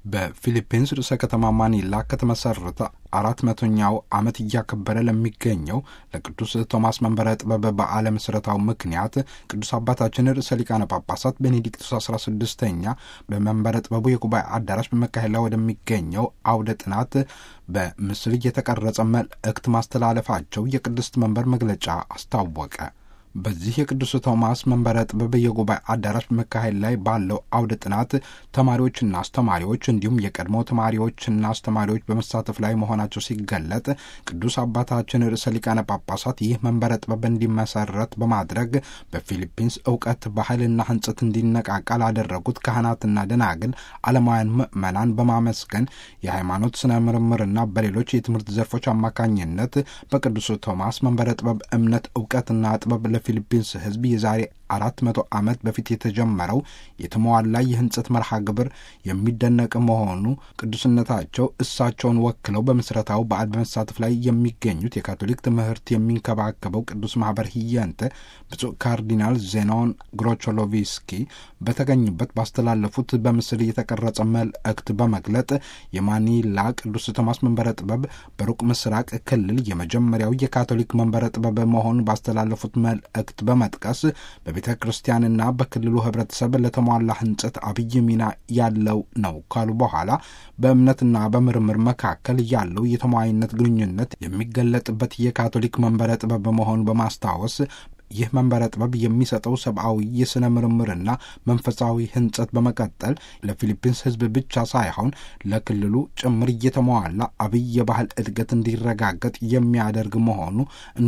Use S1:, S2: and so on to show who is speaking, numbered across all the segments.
S1: በፊሊፒንስ ርዕሰ ከተማ ማኒላ ከተመሰረተ አራት መቶኛው ዓመት እያከበረ ለሚገኘው ለቅዱስ ቶማስ መንበረ ጥበብ በዓለ ምስረታው ምክንያት ቅዱስ አባታችን ርዕሰ ሊቃነ ጳጳሳት ቤኔዲክቱስ አስራ ስድስተኛ በመንበረ ጥበቡ የጉባኤ አዳራሽ በመካሄድ ላይ ወደሚገኘው አውደ ጥናት በምስል የተቀረጸ መልእክት ማስተላለፋቸው የቅድስት መንበር መግለጫ አስታወቀ። በዚህ የቅዱስ ቶማስ መንበረ ጥበብ የጉባኤ አዳራሽ በመካሄድ ላይ ባለው አውደ ጥናት ተማሪዎችና አስተማሪዎች እንዲሁም የቀድሞ ተማሪዎችና አስተማሪዎች በመሳተፍ ላይ መሆናቸው ሲገለጥ ቅዱስ አባታችን ርዕሰ ሊቃነ ጳጳሳት ይህ መንበረ ጥበብ እንዲመሰረት በማድረግ በፊሊፒንስ እውቀት፣ ባህልና ሕንጸት እንዲነቃቃ ላደረጉት ካህናትና ደናግል ዓለማውያን ምዕመናን በማመስገን የሃይማኖት ስነ ምርምርና በሌሎች የትምህርት ዘርፎች አማካኝነት በቅዱስ ቶማስ መንበረ ጥበብ እምነት፣ እውቀትና ጥበብ ፊሊፒንስ ሕዝብ የዛሬ አራት መቶ ዓመት በፊት የተጀመረው የተሟላ የህንጸት መርሃ ግብር የሚደነቅ መሆኑ ቅዱስነታቸው እሳቸውን ወክለው በምስረታው በዓል በመሳተፍ ላይ የሚገኙት የካቶሊክ ትምህርት የሚንከባከበው ቅዱስ ማህበር ህየንተ ብፁዕ ካርዲናል ዜናውን ግሮቾሎቪስኪ በተገኙበት ባስተላለፉት በምስል የተቀረጸ መልእክት በመግለጥ የማኒላ ቅዱስ ቶማስ መንበረ ጥበብ በሩቅ ምስራቅ ክልል የመጀመሪያው የካቶሊክ መንበረ ጥበብ መሆኑን ባስተላለፉት መልእክት በመጥቀስ በቤተ ክርስቲያንና በክልሉ ህብረተሰብ ለተሟላ ህንጸት አብይ ሚና ያለው ነው ካሉ በኋላ በእምነትና በምርምር መካከል ያለው የተሟይነት ግንኙነት የሚገለጥበት የካቶሊክ መንበረ ጥበብ መሆኑ በማስታወስ ይህ መንበረ ጥበብ የሚሰጠው ሰብአዊ የሥነ ምርምርና መንፈሳዊ ህንጸት በመቀጠል ለፊሊፒንስ ህዝብ ብቻ ሳይሆን ለክልሉ ጭምር እየተሟላ አብይ የባህል እድገት እንዲረጋገጥ የሚያደርግ መሆኑ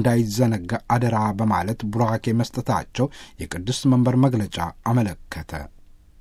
S1: እንዳይዘነጋ አደራ በማለት ቡራኬ መስጠታቸው የቅድስት መንበር መግለጫ አመለከተ።